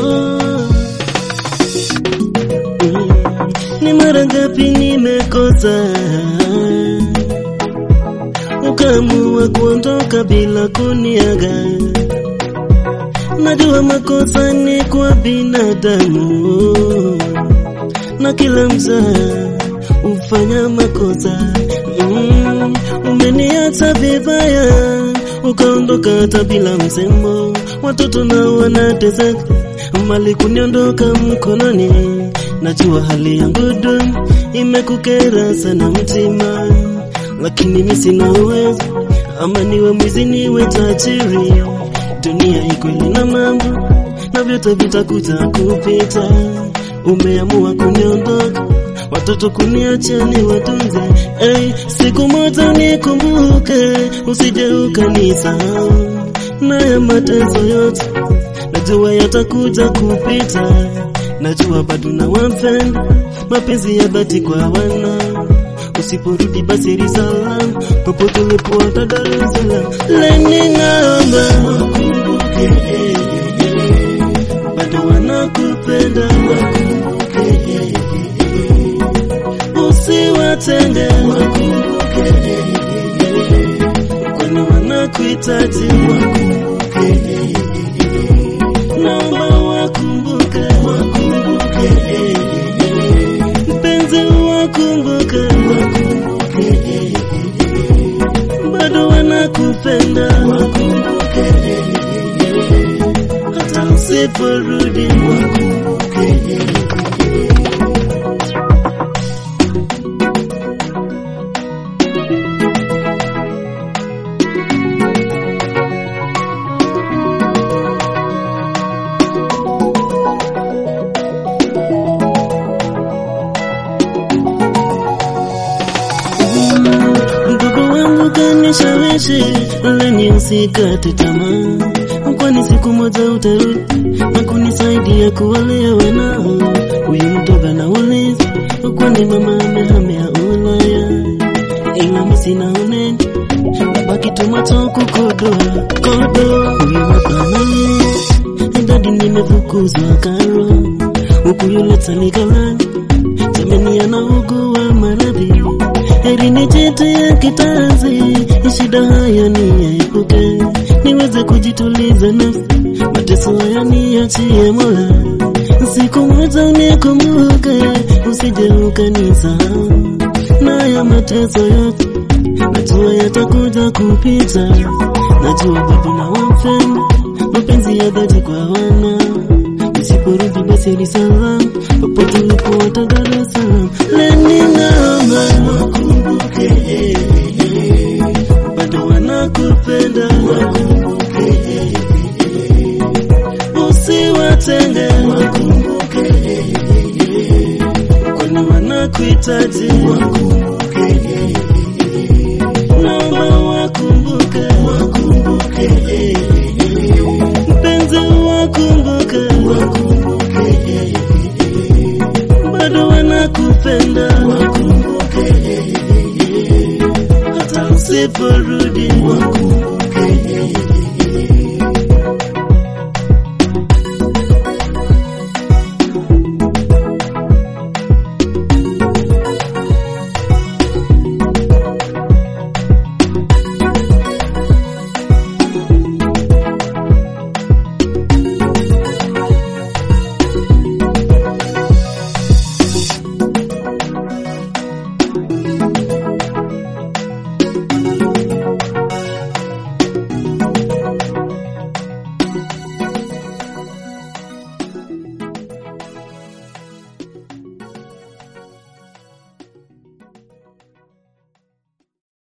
Mm, ni mara ngapi nimekosa ukaamua kuondoka bila kuniaga. Najua makosa ni kwa binadamu na kila mzaa ufanya makosa. Mm, umeniacha vibaya ukaondoka hata bila msemo, watoto nao wanateseka, mali kuniondoka mkononi. Najua hali yangu duni imekukera sana mtima, lakini mimi sina uwezo, ama niwe mwizi niwe tajiri, dunia iko ina mambo na vyote vitakuja kupita. Umeamua kuniondoka, watoto kuniacha ni watunze. Hey, siku moja nikumbuke, usije ukanisahau. Na ya mateso yote najua yatakuja kupita, najua bado na wampenda, mapenzi ya dhati kwa wana usiporudi basi risalam popote ulipo hata Dar es Salaam lening'amba wakumbuke eh, eh, eh. bado wanakupenda wakumbuke eh, eh, eh. usiwatenge wakumbuke eh, eh, eh. kwani wanakuhitaji wakumbuke eh, eh, eh. naomba wakumbuke wakumbuke eh, eh, eh. mpenzi wakumbuke wakumbuke eh, eh, eh. bado wanakupenda wakumbuke eh, eh, eh. hata usiporudi wakumbuke eh, eh, eh. Mdogo wangu kanishawishi leni usikate tamaa, kwani siku moja utarudi na kunisaidia kuwalea wanao. Huyu mtoga na uliza, kwani mama amehamia Ulaya, ila mimi sina unene, baki tu macho kukodoa kodo. Huyu hapa dadi, nimefukuzwa karo, huku yule taligalani jameni anaugua maradhi heri nijitie kitanzi, shida haya niyaepuke, niweze kujituliza nafsi, mateso haya niachie Mola, siku moja unikumbuke, usije ukanisahau, na ya mateso yote najua yatakuja kupita, najua bado na wapenda, mapenzi ya dhati kwa wana usiporudi basi ni salam, popote ulipo hata Dar es Salaam, lening'amba wakumbuke eh, eh, bado wanakupenda wakumbuke eh, eh, usiwatenge wakumbuke eh, eh, kwani wanakuhitaji wakumbuke